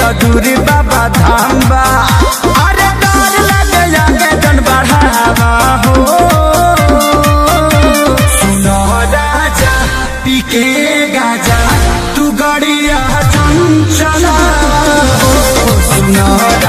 दूरी बाबा धाम बा अरे डर लगे जाके जन बढ़ावा हो सुनो राजा पीके गाजा तू गड़िया चंचला हो सुनो